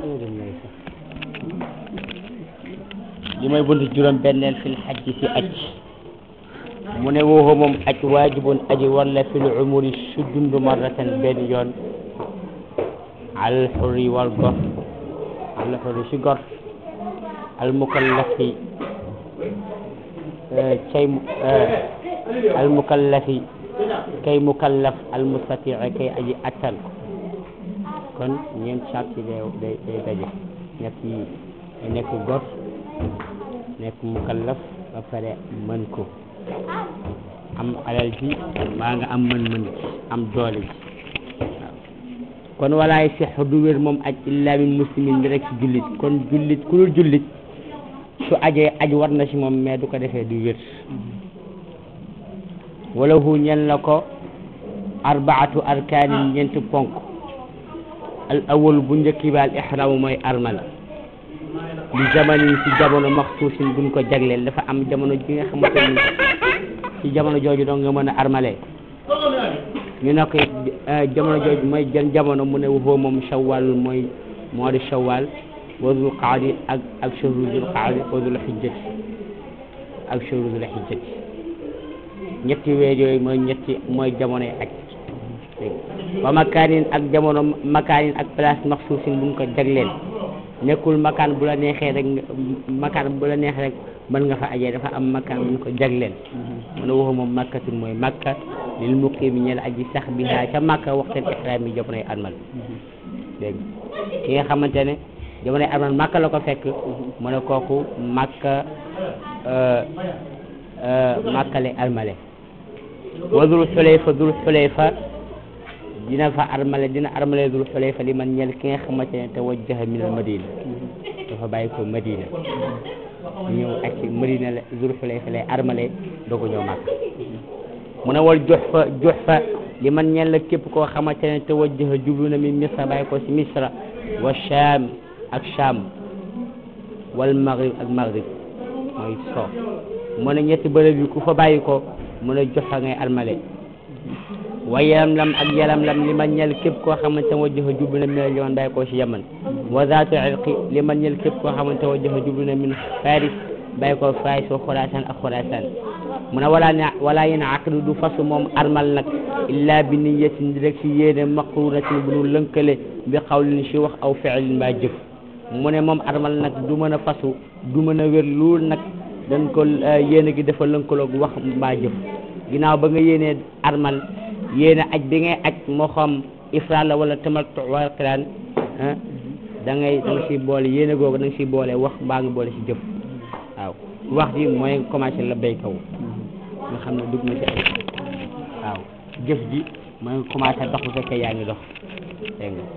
li mooy buntu juróom benneel fil xajji si aj mu ne wooxu moom aj waajibun aji war la fil umuri su dund marratan benn yoon al xurri wal gor al xurri si gor al mukallafi cay al mukallafi kay mukallaf al mustatii kay aji attan kon ñeent sart yi day day day daje ñett yi nekk gor nekk mukallaf ba pare mën ko am alal ji maa nga am mën-mën ji am doole ji waaw kon walaay sex du wér moom aj illa min muslimin bi rek si jullit kon jullit ku dul jullit su ajee aj war na si moom mais du ko defee du wér wala hu ñel na ko arbaatu arkaanin ñeenti ponk al awal bu njëkki ba al ihram mooy armal li zamanin ci jamono maxsuusin buñ ko jagleel dafa am jamono ji nga xamante ni ci jamono jooju dong nga mën a armale ñu ne ko jamono jooju mooy jën jamono mu ne waxoo moom shawwal mooy moo di shawwal wa dul qaadi ak ak shahru dul qaadi wa dul xijjati ak shahru dul xijjati ñetti weer yooyu mooy ñetti mooy jamonoy aj wa makaanin ak jamono makaanin ak place maxsuusin buñ ko jagleel nekkul makaan bu la neexee rek makaan bu la neexee rek mën nga fa ajee dafa am makaan bu ñu ko jagleel mu ne waxu moom makkatul mooy makka lil muqiimi ñel aji sax bi haa ca makka waxtaan ihraam yi jamonoy armal dégg ki nga xamante ne jamonoy armal makka la ko fekk mu ne kooku makka makka lay armale wa dul xulayfa dul xulayfa dina fa armale dina armale dul xulayfa li man ñel ki nga xamante ne tawajjaha min al madina dafa bàyyi ko madina ñëw ak ci madina la dul xulayfa lay armale doo ko ñëw màkk mu ne wal jox fa jox fa li man ñel la képp koo xamante ne tawajjaha jublu na min misra bàyyi ko si misra wa sham ak sham wal maghrib ak maghrib mooy so mu ne ñetti bërëb yi ku fa bàyyi ko mu ne jox fa ngay armale wa yalam lam ak yalam lam li ma ñel képp koo xamante ne wajjaha jublu na min al yaman bàyyi koo si yaman wa zaatu irqi li ma ñel képp koo xamante ne wajjaha jublu na min faris bàyyi koo faris wa xurasaan ak xurasaan mu ne wala ne wala yéen aqdu du fasu moom armal nag illa bi niyatin rek si yéene maqrunatin bu nu lënkale bi xawlin si wax aw fi'lin mbaa jëf mu ne moom armal nag du mën a fasu du mën a wér lool nag dañ ko yéene gi dafa lënkaloog wax mbaa jëf ginnaaw ba nga yéenee armal yéene aj bi ngay aj moo xam ifraat la wala tamattu wala qiraan da ngay da nga siy boole yéene googu da nga siy boole wax mbaa nga boole si jëf waaw wax ji mooy commencé la béy kaw nga xam ne dugg na si ay waaw jëf ji mooy nga commencé dox bu fekkee yaa ngi dox dégg nga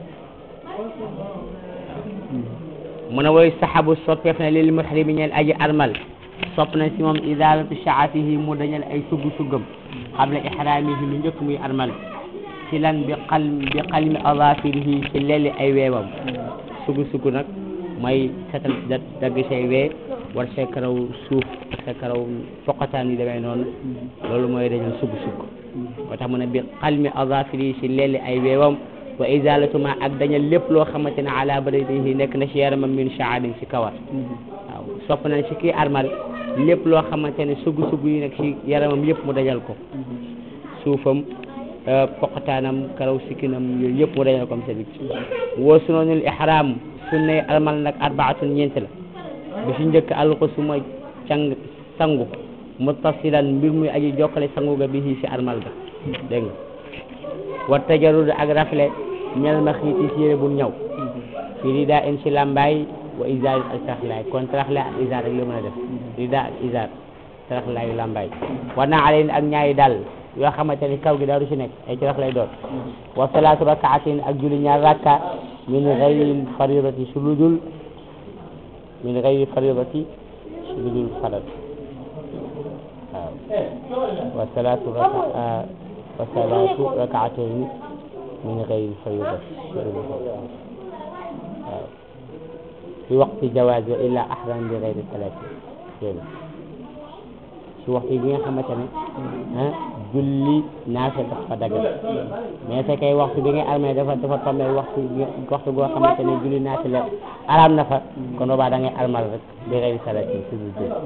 mu ne woy saxabu soppeef na lil muhrimi ñeel aji armal sopp na si moom izalatu shaatihi mu dañal ay sugg suggam qabla ihraamihi lu njëkk muy armal ci lan bi xal bi xalmi azafirihi ci lelli ay weewam sugg sugg nag mooy setal da dagg say wee war say karaw suuf ak sa karaw poqataan yi demee noonu loolu mooy dañal sugg sugg moo tax mu ne bi xalmi azafirihi ci lelli ay weewam wa izalatu ma ak dañal lépp loo xamante ne ala badanihi nekk na ci yaramam min sha'arin ci kawar waaw sopp nañ ci kii armal lépp loo xamante ne sugg sugg yi nekk ci yaramam yëpp mu dajal ko suufam poqataanam karaw sikkinam yooyu yëpp mu dajal ko am sa bit woo sunanul ihram sunnay armal nag arbaatun ñeent la bi ci njëkk alxusu mooy càng sangu muttasilan mbir muy aji jokkale sangu ga bi ci armal ga dégg nga wa tajarud ak rafle ñel ma xiiti si yére bu ñaw fi rida in si lambaay wa isaar ak taraxlaay kon taraxlaay ak isaar rek la mën a def rida ak isaar taraxlaayu lambaay war naa aleen ak ñaari dal yoo xamante ni kaw gi daaru si nekk ay tarax lay doon wa salaatu rakaatin ak julli ñaar rakka min gayri faridati su ludul min gayri faridati su ludul farad waaw wa salaatu raka wa salaatu rakaatin min gayri faridati su ludul farad waaw fi waqti jawaaz wa illa ahram bi gayri salaati si waxtu bi nga xamante ne ah julli naafila dafa dagal mais fekkee waxtu bi ngay armé dafa dafa tombé waxtu waxtu boo xamante ne julli naafila araam na fa kon boobaa da ngay armal rek bi xëy salati si du julli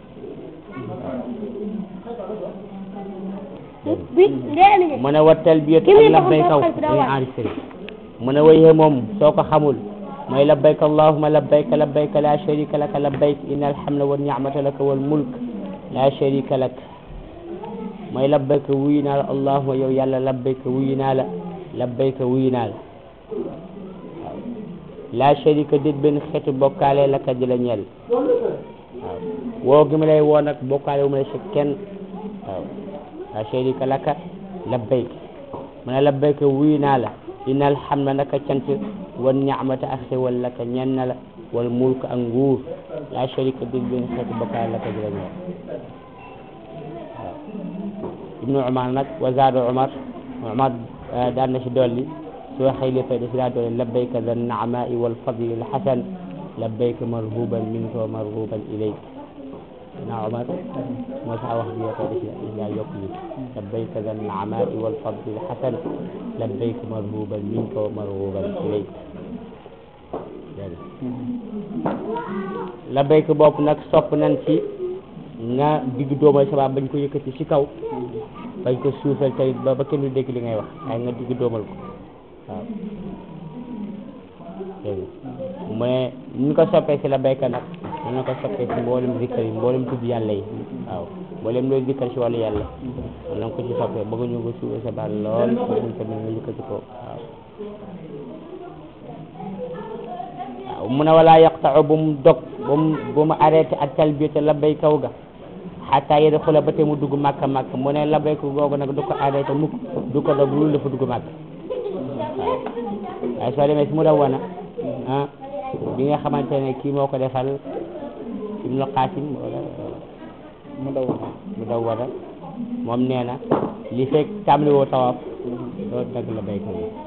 bi ndee mu ne wa talbiyatu Ki muy ak labbay kaw taxaw dañuy taxaw enregistré mu ne wayee moom soo ko xamul mooy labbayka allahumma labbayka labbayka la sharika laka labbayk inna alhamda wa ni'mata laka wal mulk la sharika lak mooy labbayka wuyu naa la allahumma yow yàlla labbayka wuyu naa la labbayka wuyu naa la waaw la sharika déet benn xeetu bokkaale laka di la ñeel waaw woo gi ma lay woo nag bokkaale wu ma la si kenn waaw la sharika laka labbayk mu ne labbayka wuyu naa la inna alhamda naka cant wan ni'mata ak xewal laka ñen na la wal mulk ak nguur la sharika dég benn xeetu bokkaale laka di la ñeel waaw ibnu umar nag wa zaada umar umar daan na si dolli su waxee li fay da si daa dolli labbayka da naamai wal fadli al hasan labbayka marhuban minka wa marhuban ilayk na umar moo sax wax bi yow fay da si daa yokk li labbayka da naamai wal fadli al hasan labbayka marhuban minka wa marhuban ilayk labbayka bopp nag sopp nañ ci nga digg doomal sabab bañ ko yëkkati ci kaw bañ ko suufal tey ba ba kenn du dégg li ngay wax waaye nga digg doomal ko waaw dégg nga mu ne ñu ko soppee ci la baykat nag ñu ko soppee ci mboolem zikkar yi mboolem tudd yàlla yi waaw mboolem looy zikkar ci wàllu yàlla man na nga ko ci soppee bëgg ñu ko suufal sa baat lool bëgguñ tamit nga yëkkati ko waaw waaw mu ne wala yaqta'u bu mu dog bu mu bu mu arrêté ak talbiyata labbay kaw ga xataa yadxula ba te mu dugg màkka màkka mu ne labbay ko googu nag du ko arrêté mukk du ko dog loolu dafa dugg màkk waaw waaye soo demee si mu daw wana ah bi nga xamante ne kii moo ko defal Ibnu Qaasim wala mu daw mu daw wana moom nee na li fekk tàmbali woo tawaaf doo dagg labbay kaw gi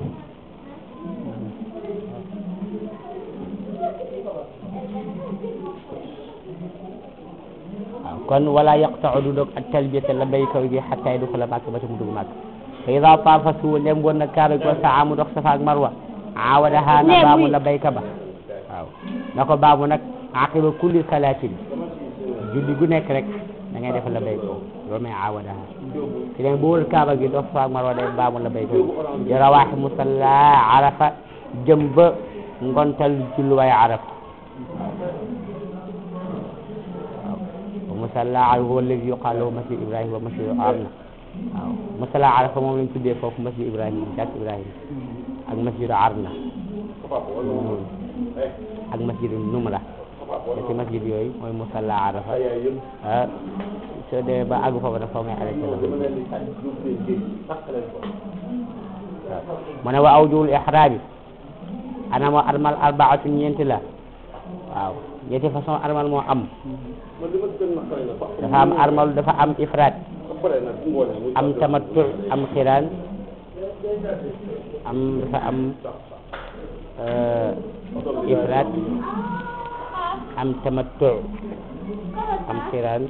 waaw kon wala yaqta'u du dog ak talbiyata labbayka bi hatta yadxula Makka ba te mu dugg Makka fa ida taafa su lem woon na kaaba gi wa saa mu dox Safa ak Marwa aawadaha na baamu labbayka ba waaw na ko baamu nag aqiba kulli salaatin julli gu nekk rek da ngay def labbayka loolu may aawadaha si leen bu wër kaaba gi dox Safa ak Marwa day baamu labbayka bi di rawaaxi musalla arafa jëm ba ngontal julluwaay arafa musalla arafa huwa alladi yuqaalu lahu masjid ibrahima wa masjid arna waaw musalla arafa moom lañ tuddee foofu masjid ibrahima jàkk ibrahima ak masjid arna ak masjid numra ñetti masjid yooyu mooy musalla arafa ah soo demee ba àgg foofu nag foo ngay arrêté la mu ne wa awjuhul ihraami ana moo armal arbaatu ñeenti la waaw ñetti façon armal moo am dafa am armal dafa am ifraat am tamattu am xiraan am dafa am ifraat am tamattu am xiraan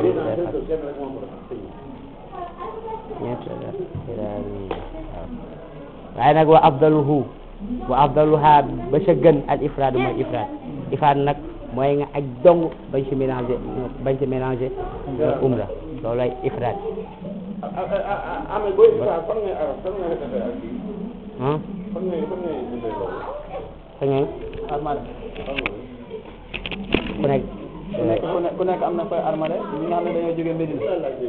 ñeent xiraan waaw waaye nag wa afdaluhu wa afdaluha ba sa gën al ifraat mooy ifraat ifraat nag mooy nga aj dong bañ ci mélangé bañ ci mélangé umra loolay ifraat amee booy ifraat fan ngay arab fan ngay defee ak kii ah fan ngay fan ngay dundee loolu fa ngeen armale ku nekk ku nekk ku nekk ku nekk am na koy armale ñi nga xam ne dañoo jógee Medina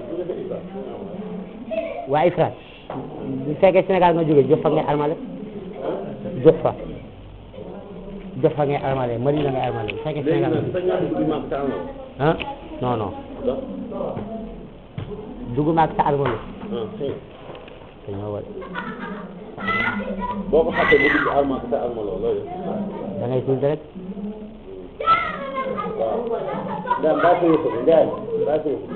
waa ifraat bu fekkee Sénégal nga jógee jox fa ngay armale jox fa jox fa ngay armale Madina ngay armale bu fekkee Sénégal nga jógee ah non non dugg maag sa armalu dañoo war boo ko xasee ba dugg arma sa arma loolu loolu da ngay tudd rek waaw ndaan baa ko yëfu ndaan baa ko yëfu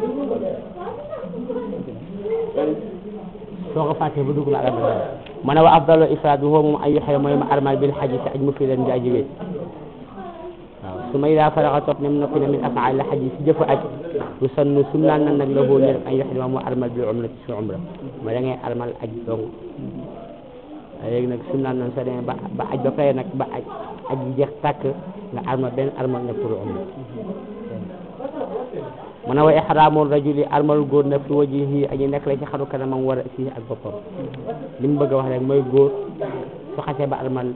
soo ko fàttee ba dugg maag armal ma ne wa afdalu ifraat bi foofu moom ay yoxee mooy ma armal bil xaji si aj mu fi leen di aji wéet waaw su ma ida faraxa topp nem noppi na min afaal la xaj yi si jëfa aj su sannu sum naan nan nag la hoo ñel an yoxdima mu armal bil umra ci su umra ma da ngay armal aj dong léegi nag sum naan nan soo demee ba ba aj ba pare nag ba aj aj bi jeex tàkk nga armal benn armal nag pour umra mu ne wa ihraamul rajuli armal góor nag fi wajihi aji nekk la ci xaru kanamam war a fii ak boppam li mu bëgg a wax rek mooy góor su xasee ba armal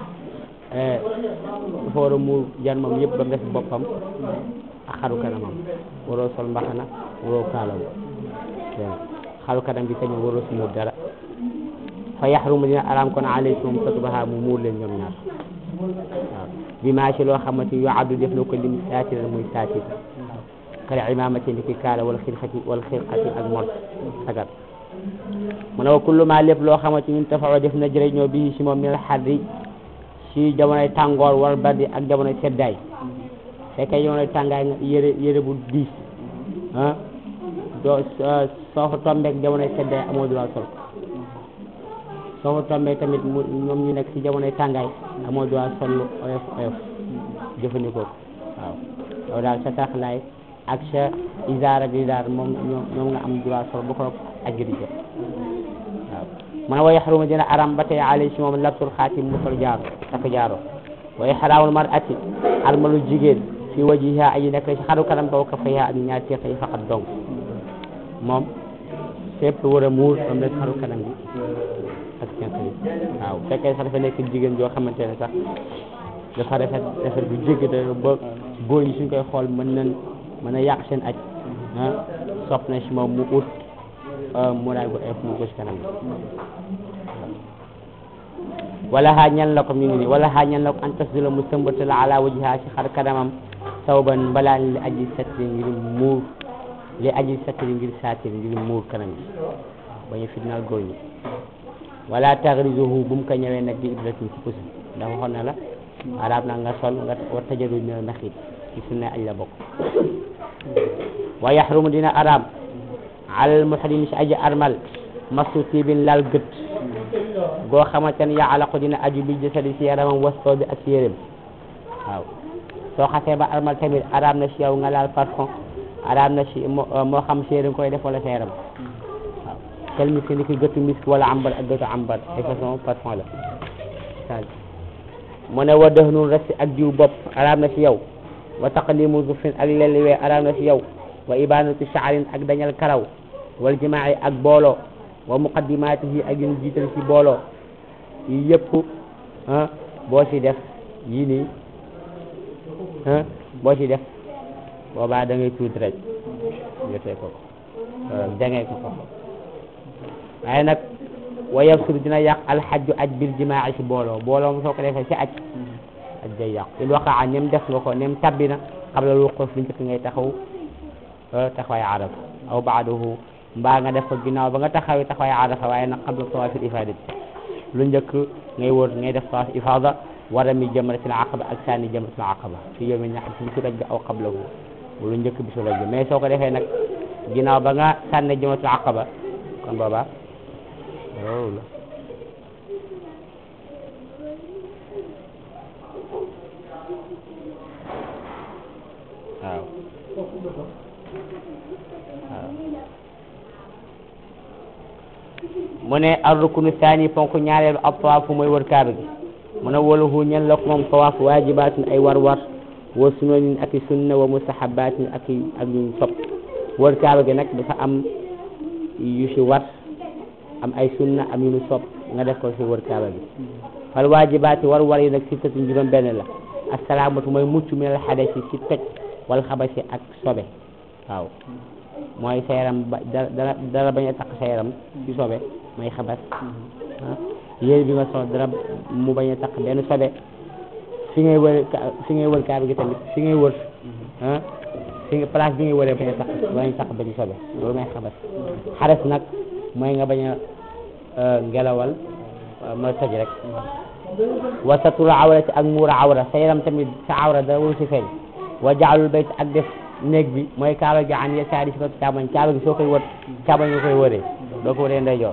dafa war a muur jar moom yëpp ba mu des boppam ak xaru kanamam waroo sol mbaxana waroo kaalaw xaru kanam bi tamit waroo si muur dara fa yaxrumu dina araam kon alaykum satbaha mu muur leen ñoom ñaar waaw bi maa ci loo xamante yu addu def na ko lim saatir muy saatir kal imamati ni ki kaala wal xirxati wal xirxati ak mor sagar mu ne wa kullu ma lépp loo xamante ñun tafawa def na jëriñoo bi si moom minal xarri si jamonoy tàngoor wal bardi ak jamonoy seddaay fekkee jamonoy tàngaay nga yére yére bu diis ah doo soo fa tombeek jamonoy seddaay amoo droit sol soo fa tombeek tamit mu ñoom ñu nekk si jamonoy tàngaay amoo droit sol lu oyof oyof jëfandikoo ko waaw yow daal sa taxlaay ak sa isaar ak isaar moom ñoom nga am droit sol bu ko ajju di jot waaw mu ne wa yaxrumu dina aram ba tey alay si moom labsul xaatim mu sol jaaro takk jaaro wa ihraamul mar'ati armalu jigéen fi wajiha aji nekk ci xaru kanam ba ka fayha ak ñaar teex yi faqat dong moom fépp war a muur am rek xaru kanam bi ak tenq yi waaw fekkee sax dafa nekk jigéen joo xamante ne sax dafa rafet rafet bu jéggi da ba góor ñi suñ koy xool mën nañ mën a yàq seen aj ah sopp na si moom mu ut muraay bu eef mu ko si kanam wala xaa ñan la ko mi ngi nii wala xaa ñan la ko an tasdula mu sëmbatal ala wajha si xar kanamam sawban mbalaan li aji satri ngir muur li aji satri ngir satir ngir muur kanam bi bañu fitnaal góor ñi wala taxrizuhu bu mu ko ñëwee nag di ibratin si pusi ndax waxoon na la arab na nga sol nga war tajaru mel naxit ci sunna aj la bokk wa yaxrumu dina arab alal muhrim si aji armal masu tibin laal gët goo xamante ne yaa alaqu dina aju bi jasadi si yaramam wastoo bi ak si yéreem waaw soo xasee ba armal tamit arab na si yow nga laal parfum arab na si moo xam si yéreem koy def wala sa yaram waaw tel miski ni ki gëttu misk wala ambar ak gëttu ambar ay façon parfum la mu ne wa dëxnul resti ak diw bopp arab na si yow wa taqlimu zufin ak lelliwee arab na si yow wa ibanatu sha'rin ak dañal karaw wal jimaa'i ak booloo wa muqaddimatihi ak yu ñu jiital ci booloo yi yëpp ah boo ci def yii nii ah boo ci def boobaa da ngay tuuti rek jotee ko ko jangee ko ko waaye nag wa yafsur dina yàq alxajju aj bil jimaa'i ci booloo booloo mu soo ko defee ci aj aj day yàq il waqaa nem def nga ko nem tabbi na qabla wuquuf li njëkk ngay taxaw taxawaay araf aw ba'dahu mbaa nga def ko ginnaaw ba nga taxawee taxawaay arafa waaye nag qabla tawaafil ifaadati lu njëkk ngay wër ngay def tawaaf ifaada war a mi jamratil aqaba ak sànni jamratil aqaba fi yawmi nahr ci bisu raj bi aw qablahu lu njëkk bisu raj bi mais soo ko defee nag ginnaaw ba nga sànni jamratil aqaba kon booba loolu la waaw waaw mu ne ar rukunu saani ponk ñaareelu ab tawaafu mooy wër kaaba gi mu ne walahu ñen la ko moom tawaaf waajibaatun ay war war wa sunanin ak i sunna wa mustahabatin ak i ak yuñ sopp wër kaaba gi nag dafa am yu si war am ay sunna am yu ñu sopp nga def ko si wër kaaba gi fal waajibaati war war yi nag si tëtu juróom benn la assalaamatu mooy mucc min al xadasi si toj wal xabasi ak sobe waaw mooy sa yaram ba dara dara bañ a takk sa yaram ci sobe mooy xabas ah yéen bi nga sol dara mu bañ a takk benn sobe fi ngay wër fi ngay wër kaaba gi tamit fi ngay wër ah fi nga place bi ngay wëree bañ a takk bañ a takk benn sobe loolu mooy xabas xares nag mooy nga bañ a ngelawal mooy toj rek wa satura awrati ak muura awra sa yaram tamit sa awra dara waru si feeñ wa jaalul bayt ak def néeg bi mooy kaaba gi an yasaari si ko càmmoñ kaaba gi soo koy wër càmmoñ nga koy wëree doo ko wëree ndeyjoor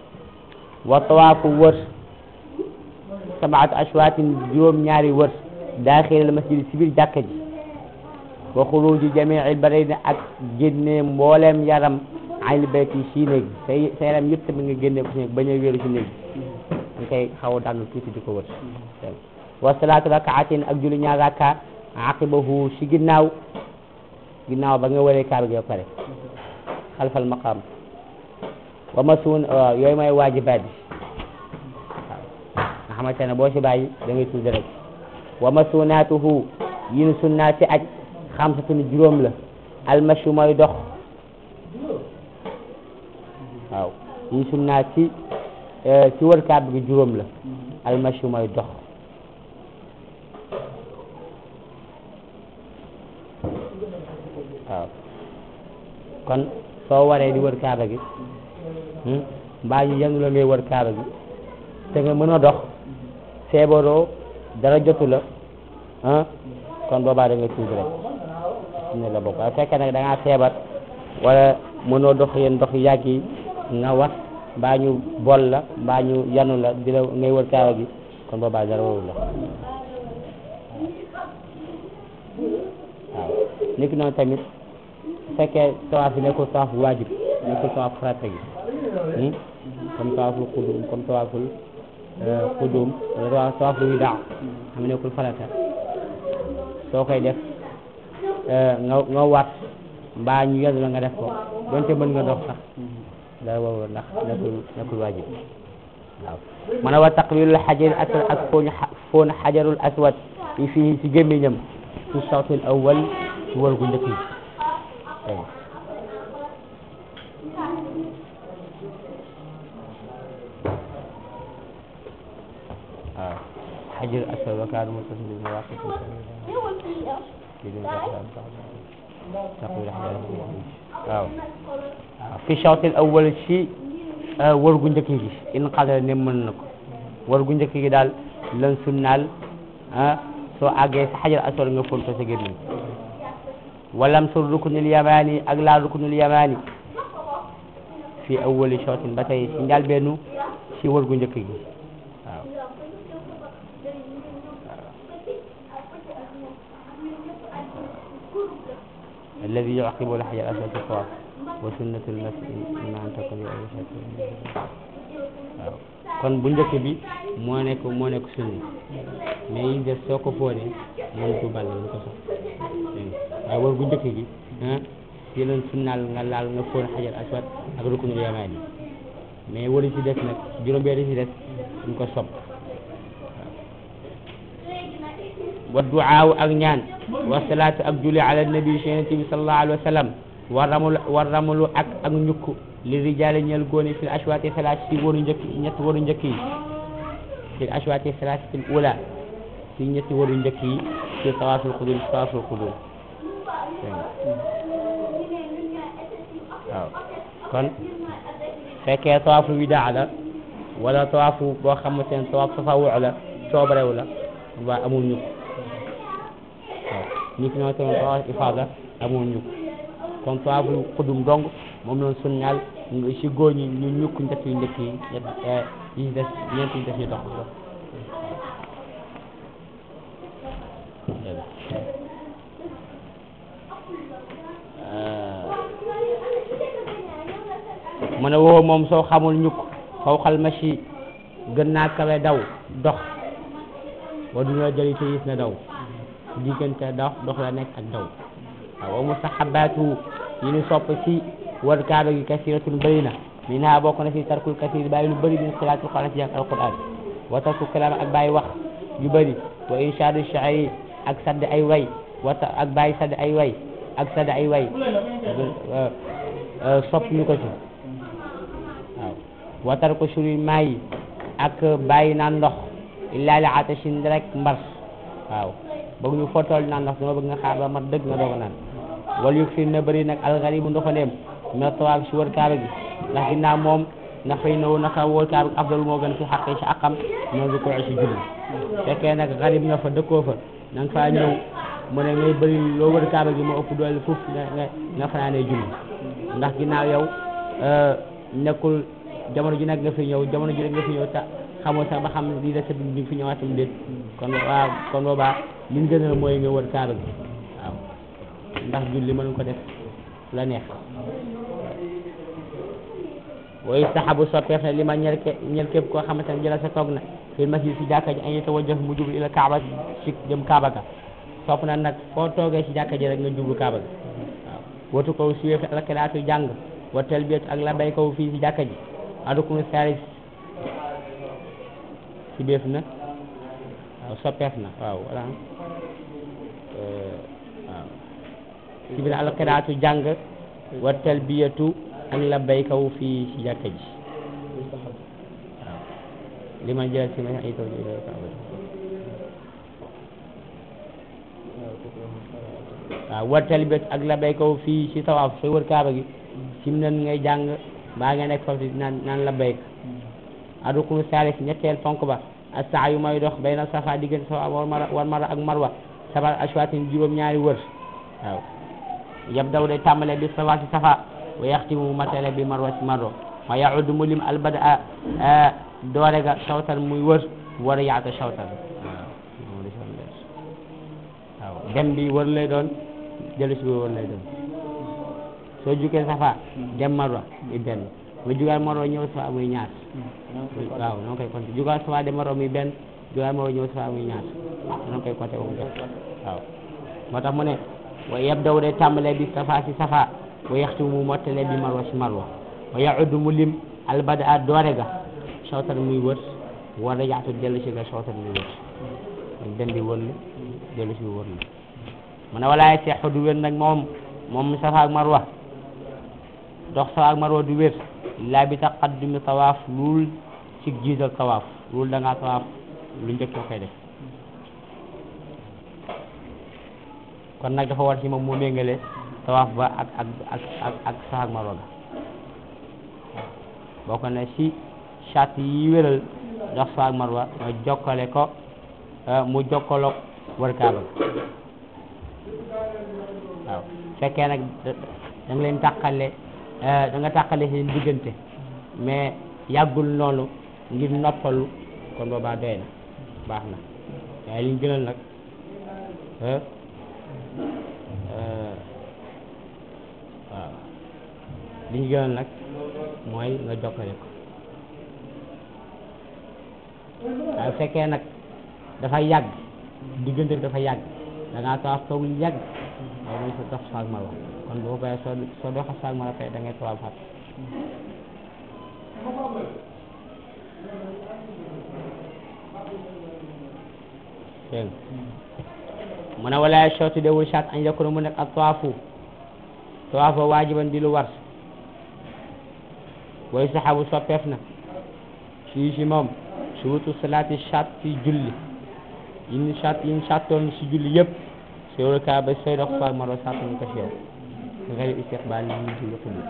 wa tawaafu wër sabaatu ashwaatin juróom ñaari wër daaxilal masjid si biir jàkka ji wa xuruji jamiil badani ak génne mbooleem yaram ayil bayti si néeg say sa yaram yëpp tamit nga génne ko si néeg bañ a wéeru si néeg nga koy xaw a dànn tuuti di ko wër wa salaatu rakaatin ak julli ñaar rakka aqibahu si ginnaaw ginnaaw ba nga waree kaaba gi ba pare xalfal maqaam wa masuun waaw yooyu mooy waajibaat yi waaw nga xamante ne boo si bàyyi da ngay tudd rek wa masuunaatuhu yin sunnaa si aj xamsatun juróom la almashu mooy dox waaw yin sunnaa si si wër kaaba gi juróom la almashu mooy dox waaw kon soo waree di wër kaaba gi mbaa ñu yenn la ngay wër kaaba gi te nga mën a dox feebaroo dara jotu la ah kon boobaa da nga tuub rek ne la bokk waaye fekkee nag da ngaa feebar wala mënoo dox yéen dox yàgg yi nga wat mbaa ñu bol la mbaa ñu yanu la di la ngay wër kaaba gi kon boobaa dara warul la waaw niki noonu tamit su fekkee tawaaf bi nekkul tawaaf bu waajib nekkul tawaaf farata gi comme tawaaful xudum comme tawaaful xudum wala tawaaful widaa xam ne nekkul farata soo koy def nga nga waat mbaa ñu yedd la nga def ko donte mën nga dox sax dara warul ndax nekkul nekkul waajib waaw mën a wa taqbilul xajaril aswad ak fooñ foon xajarul aswad yi fii ci gémmiñam ci sawtil awwal ci wër gu njëkk yi waaw xajar aswad wa kaana muttasil bil mawaqit waaw fi sawtil awwal ci wër gu njëkk gi in qadara ne mën na ko wër gu njëkk gi daal lan sunnaal ah soo àggee sa xajar aswad nga fóon ko sa gémmiñ walam sur rukunul yamani ak laa rukunul yamani fi awwali shawtin ba tey si njàlbeenu si wër gu njëkk gi waaw alladi yuqibu al xajar aswad fi tawaf wa sunnatul masi ima an takun waaw kon bu njëkk bi moo nekk moo nekk sunni mais yi def soo ko fóonee moom du ball lu ko sox waaye wër gu njëkk gi ah si leen sunnaal nga laal nga fóon xajar aswad ak rukunul yamaani mais wëri si des nag juróom-benn si des duñ ko sopp wa duaaw ak ñaan wa salaatu ak julli ala nabi yonent bi sallallahu alayhi wa sallam wa ramul wa ramulu ak ak ñukk li rijaali ñeel góoni fil ashwaati salaat si waru njëkk ñetti waru njëkk yi fil ashwaati salaat fil ula si ñetti waru njëkk yi ci tawaaful qudum ci tawaaful qudum waaw kon fekkee tawaafu widaa la wala tawaafu boo xamante ne tawaaf tafawu la coobarew la waa amul ñukk waaw ñi fi ñoo tamit tawaaf ifaada amul ñukk kon tawaaful qudum dong moom lañ sunnaal si góor ñi ñu ñukk njëkk yu njëkk yi ñett yi des ñeent yi des ñu dox mu ne woo moom soo xamul ñukk faw xal machi gën naa kawe daw dox wa duna jëli te gis na daw diggante dox dox la nekk ak daw waaw wa mustahabaatu yi ñu sopp ci war kaaba gi kasiratun bëri na min ha bokk na ci tarkul kasir bàyyi lu bëri min xilaatul quran ci jàng alquran wa tarku kalaam ak bàyyi wax yu bëri wa inshaadu shaari ak sadd ay way wa ak bàyyi sadd ay way ak sadd ay way sopp ñu ko ci waaw wa tarku shuri maayi ak bàyyi naan ndox illaa li atashin rek mbars waaw bëgg ñu fotool naan ndox dama bëgg nga xaar ba mat dëgg nga doog a naan wala yu fi na bëri nag alxaribu ndoxandeem mais tawaaf si wër kaaba gi ndax ginnaaw moom na fay naw naka wër kaaba gi afdal moo gën fi xaqee si aqam noonu ko si julli fekkee nag xarib nga fa dëkkoo fa na nga faa ñëw mu ne ngay bëri loo wër kaaba gi moo ëpp doole foofu nga nga nga fanaanee julli ndax ginnaaw yow nekkul jamono ji nag nga fi ñëw jamono ji nag nga fi ñëw ta xamoo sax ba xam lii la sa bi fi ñëwaatam déet kon waaw kon boobaa li ñu gënal mooy nga wër kaaba gi waaw ndax julli mën ko def la neex woy saxabu soppeef na li ma ñel ke ñel képp koo xamante ne jëla sa toog na fil masjid si jàkka ji an yatawajjah mu jublu ila kaaba si jëm kaaba ga sopp na nag foo toogee si jàkka ji rek nga jublu kaaba ga waaw watu kaw siwee fi alkiraatu jàng wa talbiyatu ak la bay kaw fii si jàkka ji adukunu salis si béef na waaw soppeef na waaw wala waaw si biir alkiraatu jàng wa talbiyatu ak la bay kaw fii si jàkka ji waaw li ma jël si ma ay taw ji waaw war talbiyatu ak la bay kaw fii si tawaaf sooy wër kaaba gi sim nan ngay jàng baa nga nekk foofu naan naan la bayk adukunu salis ñetteel ponk ba asa yu may dox bayna safa diggante safa war mara war mara ak marwa sabar ashwatin juróom ñaari wër waaw yab daw day tàmbale bi safa si safa wa yaxtimu matale bi marwa si marwa wa yaud mu lim albada doore ga sawtan muy wër war a yaata sawtan waaw dem bi wër lay doon dellu si bi wër lay doon soo jugee safa dem marwa muy benn nga jugaat marwa ñëw safa muy ñaar waaw noonu koy compter jugaat safa dem marwa muy benn jugaat marwa ñëw safa muy ñaar noonu koy compter moom def waaw moo tax mu ne wa yabdaw day tàmbalee bi safa si safa wa yaxtu mu mottale bi marwa si marwa wa yauddu mu lim albada a doore ga sawtar muy wër war a yaatu dellu si ga sawtar muy wër dem bi wër la dellu si wër la mu ne walaay seexu du wér nag moom moom safa ak marwa dox safa ak marwa du wér laa bi taqaddumi tawaaf luul ci jiital tawaaf luul da ngaa tawaaf lu njëkk nga koy def kon nag dafa war ci moom mu méngale tawaaf ba ak ak ak ak ak safa ak marwa ga bokk na ci charte yi wéral dox safa ak marwa nga jokkale ko mu jokkaloog wër kaaba waaw fekkee nag da nga leen tàqale da nga tàqale seen diggante mais yàggul noonu ngir noppalu kon boobaa doy na baax na waaye liñ gënal nag waaw liñ gënal nag mooy nga jokkale ko waaye fekkee nag dafa yàgg diggante bi dafa yàgg da ngaa tawaaf toog lu yàgg waaye mooy sa dox saag marwa kon boo bayee soo soo doxa saag marwa fay da ngay tawaaf fat dégg mu ne wala sotti dewul chat añ yakuna mu nekk ak tawaafu tawaaf ba waajiban di lu war way saxabu soppeef na fii si moom surutu salaati chat si julli yin chat yin chattoon si julli yëpp sooy wër kaaba sooy dox saag marwa sàttuñu ko si yow nga xëy istiqbaal li ñu julli xubli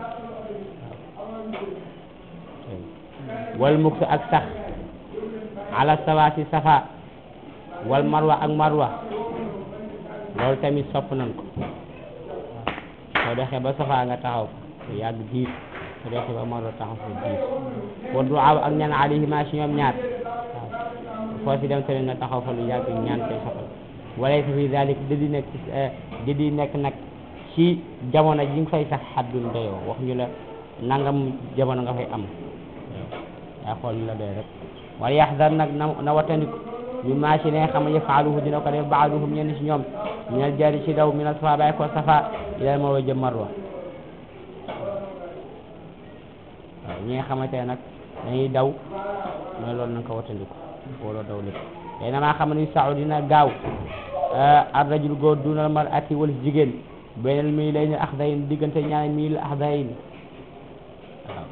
wal mukk ak sax ala sawa si safa wal marwa ak marwa loolu tamit sopp nañ ko soo doxee ba safa nga taxaw fa yàgg diir soo doxee ba marwa taxaw fa diir wa duwaaw ak ñaan alayhima si ñoom ñaar waaw foo si dem tamit nga taxaw fa lu yàgg ñaan koy soxla wala fi dalik didi nekk didi nekk nag ci jamono ji nga fay sax xaddul doyoo wax ñu la nangam jamono nga fay am yaa xool ñu la doy rek wala yaxdar nag na na watandiku bi maa si ne xam ne yafaaluhu dina ko def baaduhum ñenn si ñoom minal jari ci daw minal safa bàyyi ko safa ilal marwa jëm marwa waaw ñi nga xamante ne nag dañuy daw mooy loolu na nga ko watandiku wala daw lépp tey na maa xam ne saxu dina gaaw ar rajul góor dunal mar ati wala jigéen beneen mii lay ne axdayin diggante ñaari mii la axdayin waaw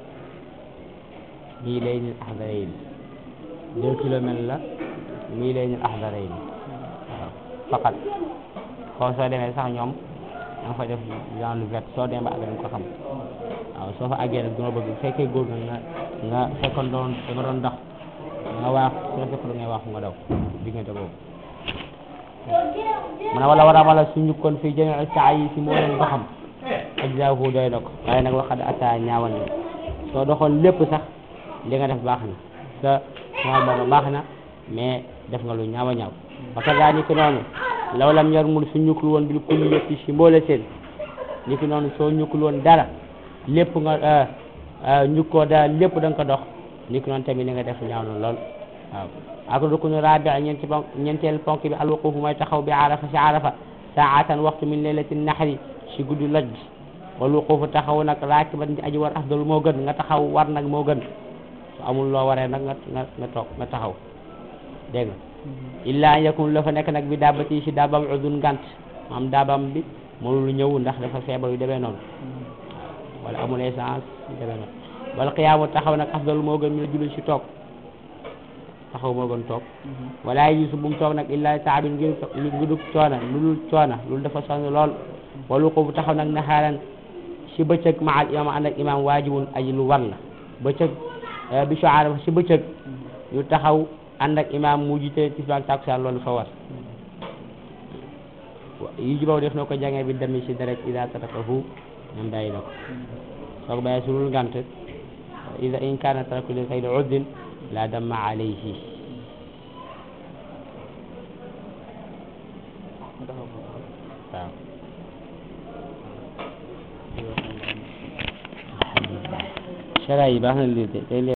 mii lay ne axdayin deux kilomètres la mii lay ne axdayin waaw faqat xoo soo demee sax ñoom da nga fa def genre lu vert soo demee ba àgg nga ko xam waaw soo fa àggee nag duma bëgg bu fekkee góor nga nga nga fekkoon doon da nga doon dox nga waax su la fekkoon ngay waaxu nga daw diggante boobu mu ne wala war a wala suñu kon fii jëme saa yi si moo leen doxam ajzaahu doy na ko waaye nag waxad ata ñaawal na soo doxoon lépp sax li nga def baax na sa moom moom baax na mais def nga lu ñaaw a ñaaw parce que daa ni ki noonu law lam yarmul su ñukkul woon bil kulli yëpp si mboole seen ni ki noonu soo ñukkul woon dara lépp nga ñukkoo dara lépp da nga ko dox ni ki noonu tamit ni nga def ñaaw na lool waaw ak rukunu rabi ñeenti ponk ñeenteel ponk bi alwuquf mooy taxaw bi arafa si arafa saatan waxtu min leylati naxri si guddi loj bi wal wuqufu taxaw nag raakiban di aji war afdal moo gën nga taxaw war nag moo gën su amul loo waree nag nga nga nga toog nga taxaw dégg nga illa an yakun la fa nekk nag bi daabati si daabam udun ngant maam daabam bi mënul ñëw ndax dafa feebar yu demee noonu wala amul essence yu demee noonu wala xiyaamu taxaw nag afdal moo gën mi la julli si toog taxaw moo gën toog wala yusu bu mu toog nag illa taabin ngir ngi dug coona lu dul coona loolu dafa sonn lool walu ko bu taxaw nag naxaaran si bëccëg ma al imam ànd ak imam waajibun aji lu war la bëccëg bi soara si bëccëg ñu taxaw ànd ak imam mu jiite tisbaak takusaan loolu fa war yi jubaw def na ko jàngee bi demi si deret ida tarakahu ñoom bàyyi na ko soo ko bàyyee sulul ngant ida in kaana taraku li xayri uddin la damma alayhi waaw sara yi baax na lii de